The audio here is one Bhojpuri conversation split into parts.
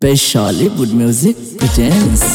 Bollywood Music presents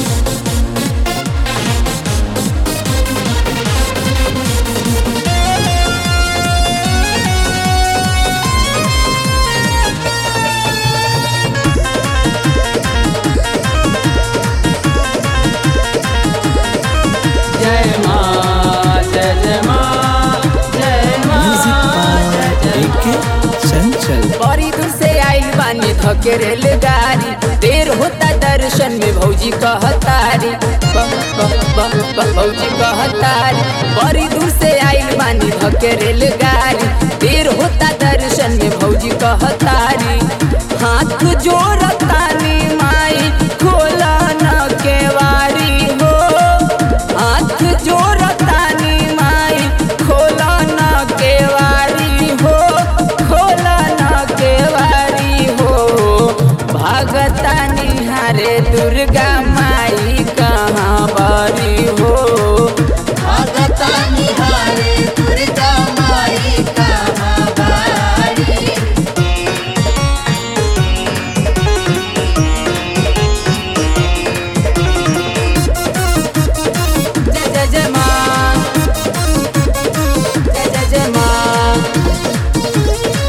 जय माँ जय जय माँ जय माँ Music by A.K. Chanchal. बड़ी दूर से आइल बानी थके रेलगाड़ी देर होता दर्शन में भौजी कहतारी ब- ब- ब- ब- भौजी कहतारी बड़ी दूर से आइल बानी थके रेलगाड़ी देर होता दर्शन में भौजी कहतारी हाथ जोड़तानी माई खोला न केवारी हो हाथ जोड़तानी माई खोला न केवारी हो खोला न केवारी हो भगता निहारे दुर्गा माई कहाँ बारी हो भगता निहारे दुर्गा माई कहाँ बारी जय जय जय माँ जय जय जय माँ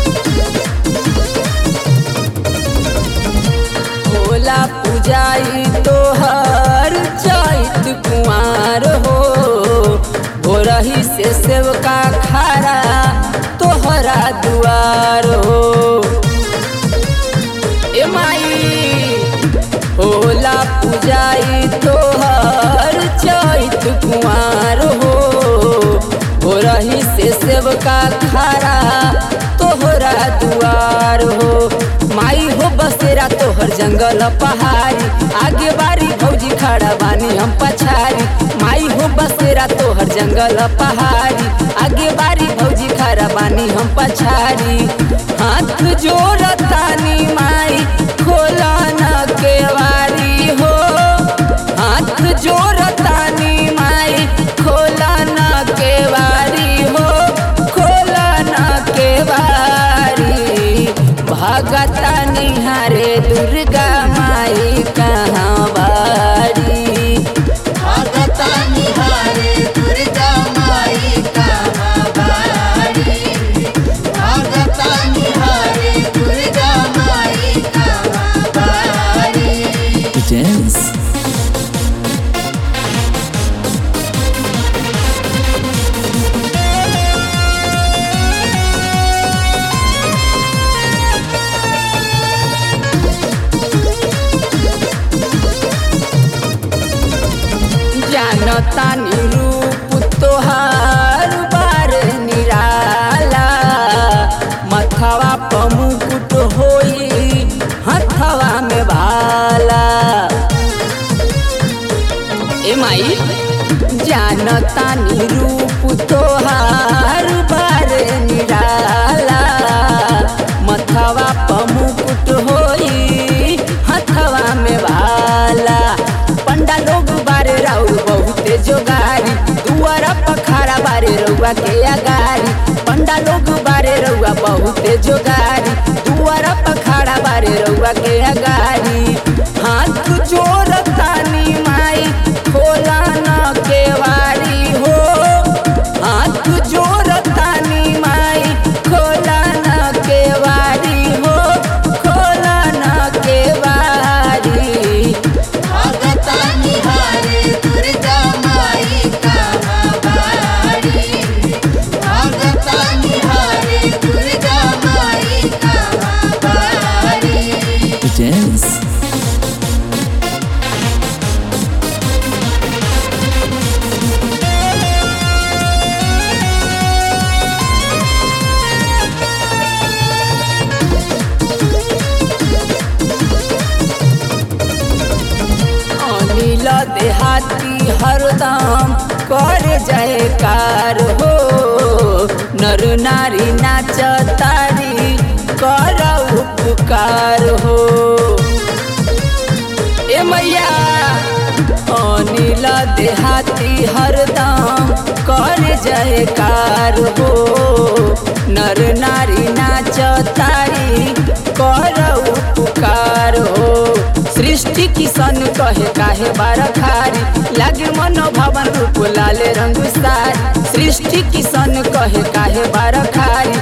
भोला पूजाई तोहर चैत कुमार हो भोरही से सेवका खारा तोहरा दुआर हो ए माई होला पूजाई तोहर चैत कुमार हो भोरही से सेवका खारा तोहरा दुआर हो माई हो बसेरा तोहर जंगल पहाड़ी आगे बारी भौजी खड़ा बानी हम पछारी माई हो बसेरा तोहर जंगल पहाड़ी आगे बारी भौजी खड़ा बानी हम पछारी हाथ जोड़तानी माई खोला न केवारी हो हाथ जोड़तानी माई खोला न केवारी हो खोला न केवारी भगता निहारे दुर्गा माई कहाँ बारी भगता निहारे दुर्गा माई कहाँ बारी भगता निहारे दुर्गा माई कहाँ बारी Presents जानतानी रूप तोहार बार निराला मथवा प मुकुट होई हथवा में भाला ए माई जानतानी रूप तोहार बार निराला मथवा प मुकुट होई हथवा में भाला पंडा लोग बारे राउर बहुते जोगारी दुआरा पखारा बारे रउआ के अगारी पंडा लोग बारे रउआ बहुते जोगारी दुआरा पखारा बारे रउआ के अगारी हाथ जोड़तानी माई खोला न केवारी हो हाथ जोड़तानी माई खोला न केवारी हो खोला न केवारी भगता निहारे दुर्गा माई कहाँ बारी भगता निहारे दुर्गा माई कहाँ बारी presents अनिल देहाती हरदम कर जयकार हो नर नारी नाच तारी कर उपकार हो ए मैया अनिल देहाती हरदम कर जयकार हो नर नारी नाच तारी कर उपकार हो सृष्टि किसन कहे काहे बारखारी लागे मनोभावन रूप लाले रंग सारी सृष्टि किसन कहे काहे बारखारी